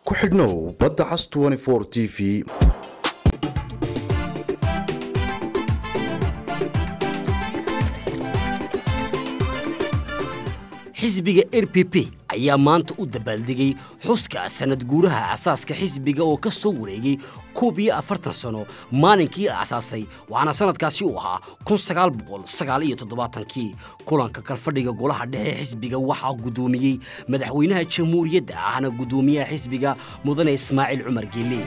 ku xidhnow badda cas t v xisbiga r p p ayaa maanta u dabaaldegay xuska sanad guuraha asaaska xisbiga oo ka soo wareegay koob iyo afartan sano maalinkii la asaasay waxaana sanadkaasi uu ahaa kun sagaal boqol sagaal iyo toddobaatankii kulanka kalfadhiga golaha dhexe xisbiga waxaa guddoomiyey madaxweynaha jamhuuriyadda ahna guddoomiyaha xisbiga mudane ismaaciil cumar geele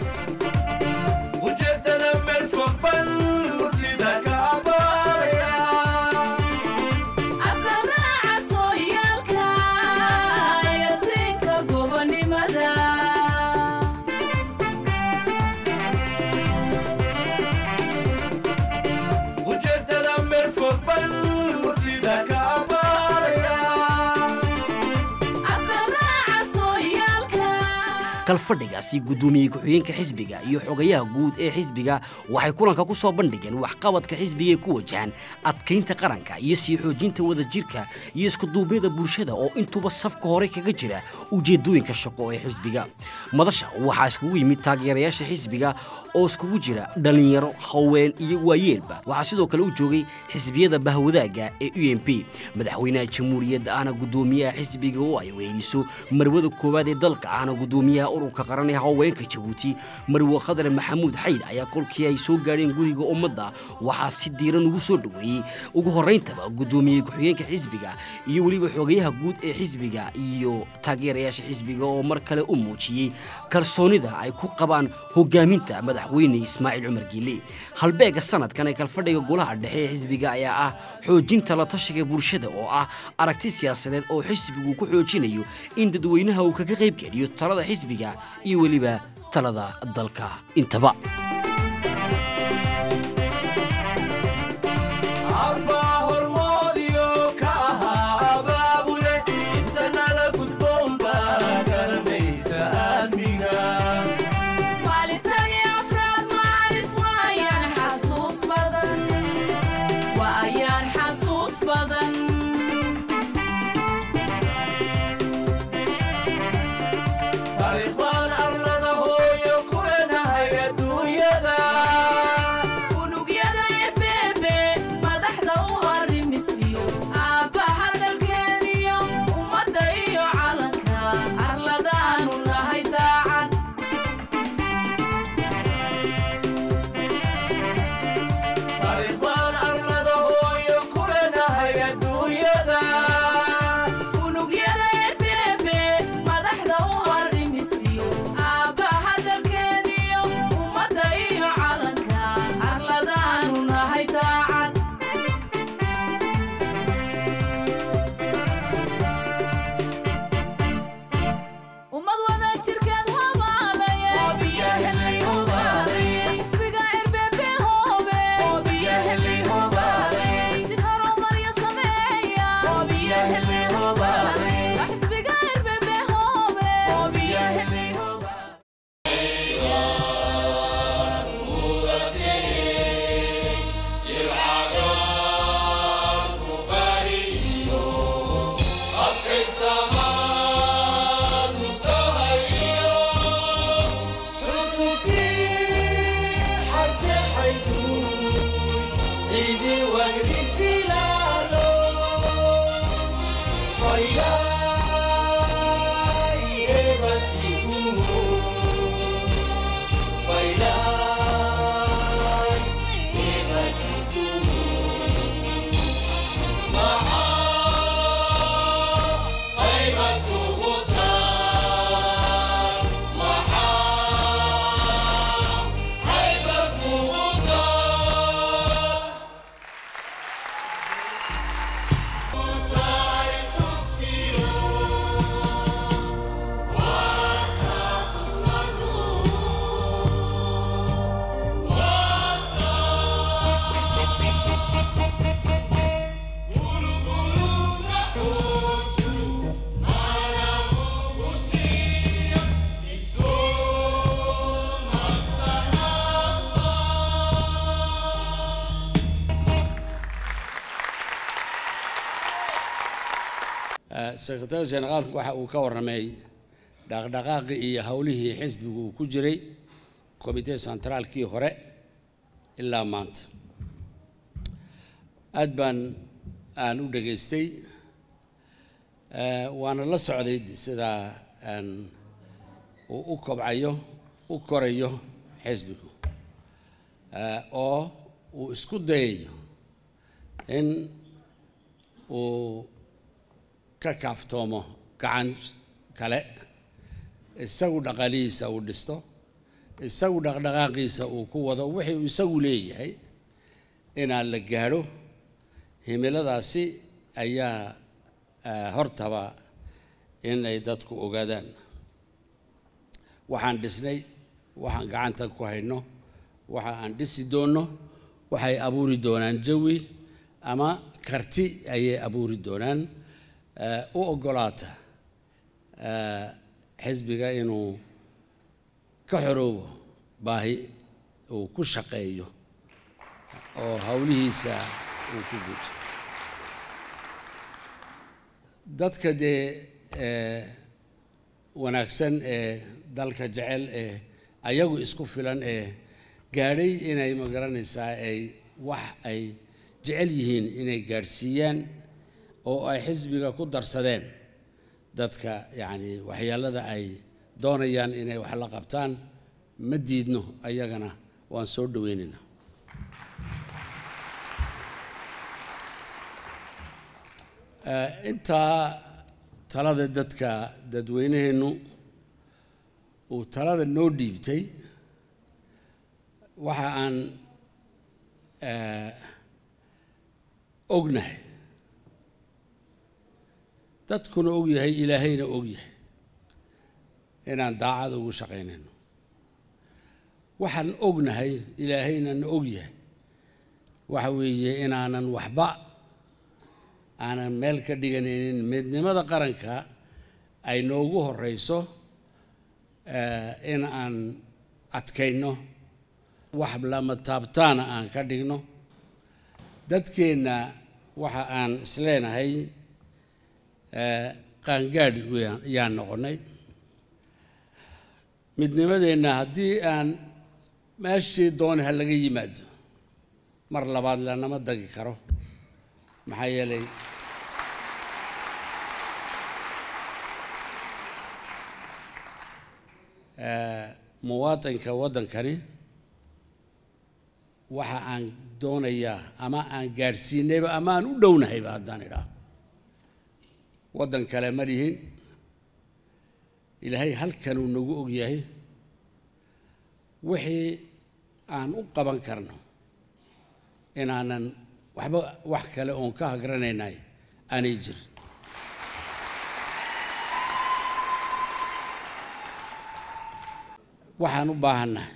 kalfadhigaasi guddoomiye ku-xigeenka xisbiga iyo xogayaha guud ee xisbiga waxay kulanka ku soo bandhigeen waxqabadka xisbiga ee ku wajahan adkaynta qaranka iyo sii xoojinta wadajirka iyo iskuduubyada bulshada oo intuba safka hore kaga jira ujeedooyinka shaqo ee xisbiga madasha waxaa iskugu yimid taageerayaasha xisbiga oo iskugu jira dhallinyaro haween iyo waayeelba waxaa sidoo kale u joogay xisbiyada bahwadaaga ee u m p madaxweynaha jamhuuriyadda ahna guddoomiyaha xisbiga oo ay weyniso marwada koowaad ee dalka ahna guddoomiyaha ururka qaran ee haweenka jabuuti marwe khadar maxamuud xayd ayaa kolkii ay soo gaadheen guriga ummadda waxaa si diiran ugu soo dhoweeyey ugu horrayntaba guddoomiye ku-xigeenka xisbiga iyo weliba xogayaha guud ee xisbiga iyo taageerayaasha xisbiga oo mar kale u muujiyey kalsoonida ay ku qabaan hogaaminta madaxweyne ismaaciil cumar giile halbeega sanadkan ee kalfadhiga golaha dhexe ee xisbiga ayaa ah xoojinta la tashiga bulshada oo ah aragti siyaasadeed oo xisbigu ku xoojinayo in dadweynaha uu kaga qayb geliyo talada xisbiga iyo weliba talada dalka intaba sekretary generaalku waxa uu ka warramay dhaqdhaqaaqii iyo howlihii xisbigu uu ku jiray komitee sentraalkii hore ilaa maanta aad baan aan u dhegaystay waana la socday sidaa uu u kobcayo u korayo xisbigu oo uu isku dayayo in uu ka kaaftoomo gacan kale isagu dhaqaalihiisa uu dhisto isagu dhaqdhaqaaqiisa uu ku wado wixii uu isagu leeyahay inaan la gaadho himiladaasi ayaa hortaba in ay dadku ogaadaan waxaan dhisnay waxaan gacanta ku hayno waxa aan dhisi doonno waxay abuuri doonaan jawi ama karti ayay abuuri doonaan u oggolaata xisbiga inuu ka xoroobo baahi uu ku shaqeeyo oo howlihiisa uu ku guto dadka dee wanaagsan ee dalka jecel ee ayagu isku filan ee gaadhay inay ma garanaysaa ay wax ay jecel yihiin inay gaadhsiiyaan oo ay xisbiga ku darsadeen dadka yacni waxyaalada ay doonayaan inay wax la qabtaan ma diidno ayagana waan soo dhoweynaynaa intaa talada dadka dadweynaheennu uu talada noo dhiibtay waxa aan ognahay dadkuna og yahay ilaahayna og yahay inaan daacad ugu shaqaynayno waxaan ognahay ilaahayna na og yahay waxa weeye inaanan waxba aanan meel ka dhiganaynin midnimada qaranka ay noogu horeyso in aan adkayno wax lama taabtaana aan ka dhigno dadkeenna waxa aan isleenahay qaangaadh yaan noqonnay midnimadeenna haddii aan meeshii dooni ha laga yimaado mar labaad lanama dagi karo maxaa yeelay muwaatinka waddankani waxa aan doonayaa ama aan gaadhsiinayba ama aan u dhownahayba haddaan idhaah waddan kale ma lihin ilaahay halkanuu nagu og yahay wixii aan u qaban karno inaanan waxba wax kale oon ka hagranaynay aanay jirin waxaan u baahannahay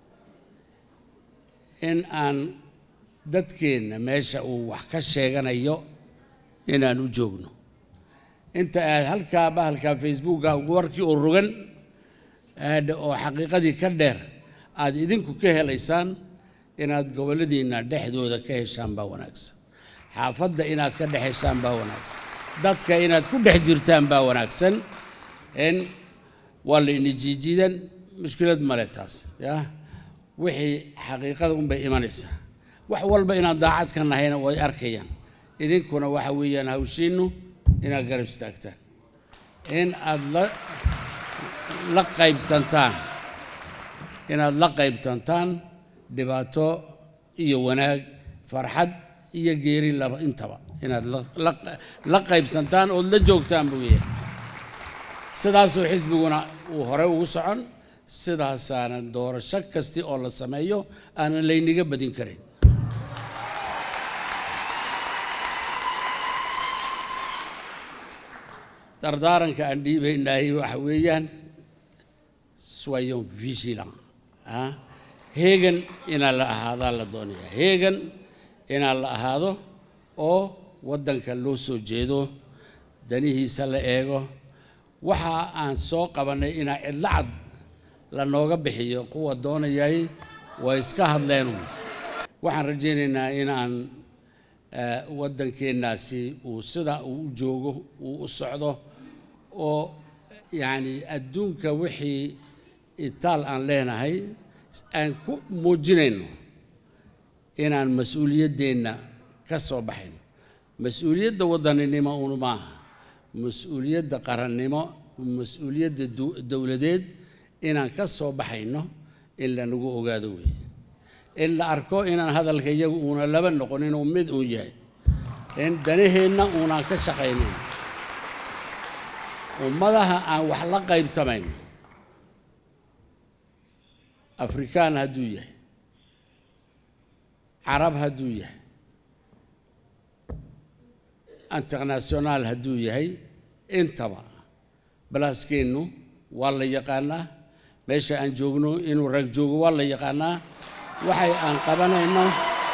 in aan dadkeenna meesha uu wax ka sheeganayo inaan u joogno inta aad halkaa bahalkaa facebooka warkii oo rogan oo xaqiiqadii ka dheer aad idinku ka helaysaan inaad gobolladiinna dhexdooda ka heshaan baa wanaagsan xaafadda inaad ka dhex heshaan baa wanaagsan dadka inaad ku dhex jirtaan baa wanaagsan in waa layna jiijiidan mushkilad male taas ya wixii xaqiiqada unbay imanaysaa wax walba inaan daacad ka nahayna way arkayaan idinkuna waxa weeyaan hawshiinnu inaad garab istaagtaan in aad la la qaybtantaan inaad la qaybtantaan dhibaato iyo wanaag farxad iyo geeri laba intaba inaad la qaybtantaan ood la joogtaan buu yahay sidaasoo xisbiguna uu hore ugu socon sidaasaanan doorasho kasti oo la sameeyo aanan layniga badin karin dardaaranka aan dhiibaynahay waxa weeyaan soyon vigilant heegan inaan la ahaadaa la doonaya heegan inaan la ahaado oo waddanka loo soo jeedo danihiisa la eego waxa aan soo qabannay inaa cidlo cad la nooga bixiyo kuwa doonayay way iska hadleen waxaan rajaynaynaa inaan waddankeennaasi uu sida uu u joogo uu u socdo oo yacni adduunka wixii itaal aan leenahay aan ku muujinayno inaan mas-uuliyaddeenna ka soo baxayno mas-uuliyadda waddaninimo un maaha mas-uuliyadda qarannimo mas-uuliyadda dowladeed inaan ka soo baxayno in lanagu ogaado weeye in la arko inaan hadalka iyagu uuna laba noqon inuu mid uun yahay in danaheenna uunaan ka shaqaynayn ummadaha aan wax la qaybtamayn afrikaan hadduu yahay carab hadduu yahay internationaal hadduu yahay intaba balaaskeennu waa la yaqaanaa meesha aan joogno inuu rag joogo waa la yaqaanaa waxay aan qabanayno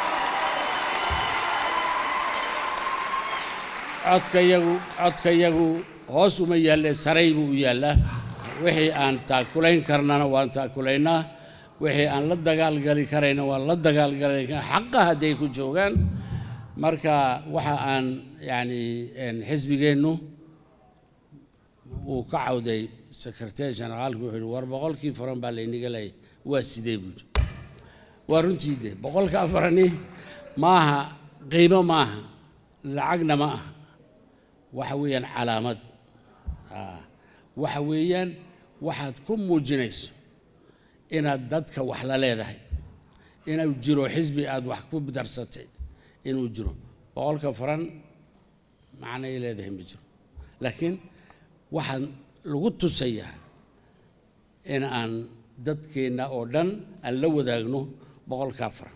codkayagu codkayagu hoos uma yaalle saray buu u yaallaa wixii aan taakulayn karnana waan taakulaynaa wixii aan la dagaalgali karayna waan la dagaalgalayna xaqa hadday ku joogaan marka waxa aan yacni xisbigeennu uu ka cawday secretary generaalku wuxuu yihi war boqolkii furan baa laynaga leeyay waa sidee buu yidhi waa runtii de boqolka afarani maaha qiimo maaha lacagna ma aha waxa weeyaan calaamad waxa weeyaan waxaad ku muujinayso inaad dadka wax la leedahay inuu jiro xisbi aad wax ku darsatay inuu jiro boqolka faran macnay leedahay ma jiro laakiin waxaan lagu tusayaa in aan dadkeenna oo dhan aan la wadaagno boqolkaa faran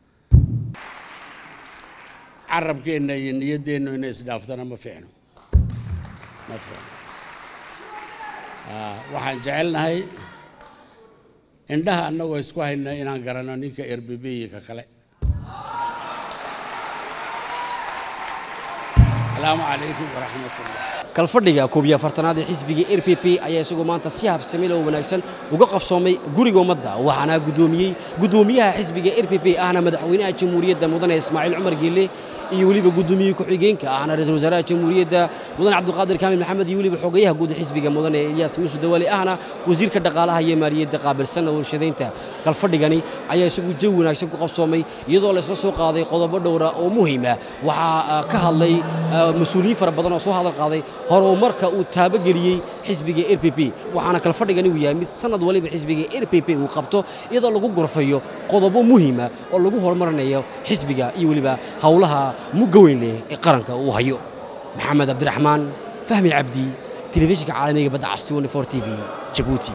carabkeenna iyo niyaddeennu inay isdhaaftana ma fiicno ma fiicno waxaan jecelnahay indhaha annagoo isku hayna inaan garanno ninka erbebeeyika kale asalaamu calaykum waraxmat ullah kalfadhiga koob iyo afartanaad ee xisbiga r p p ayaa isagoo maanta si habsamil oo wanaagsan uga qabsoomay guriga ummadda waxaana guddoomiyey guddoomiyaha xisbiga r p p ahna madaxweynaha jamhuuriyadda mudane ismaaciil cumar geelle iyo weliba guddoomiye ku-xigeenka ahna ra-iisul wasaaraha jamhuuriyadda mudane cabdulqaadir kaamil maxamed iyo weliba xogayaha guud xisbiga mudane ilyaas muuse dawaale ahna wasiirka dhaqaalaha iyo maaliyadda qaabilsan warshadaynta kalfadhigani ayaa isagu jawi wanaagsan ku qabsoomay iyadoo laysla soo qaaday qodobo dhowra oo muhiima waxaa ka hadlay mas-uuliyiin fara badan oo soo hadal qaaday horumarka uu taabageliyey xisbiga r p p waxaana kalfadhigani uu yahay mid sanad waliba xisbiga r p p uu qabto iyadoo lagu gorfayo qodobo muhiima oo lagu horumarinayo xisbiga iyo weliba howlaha mugga weyn leh ee qaranka uu hayo maxamed cabdiraxmaan fahmi cabdi telefishinka caalamiga badda cas t v jabuuti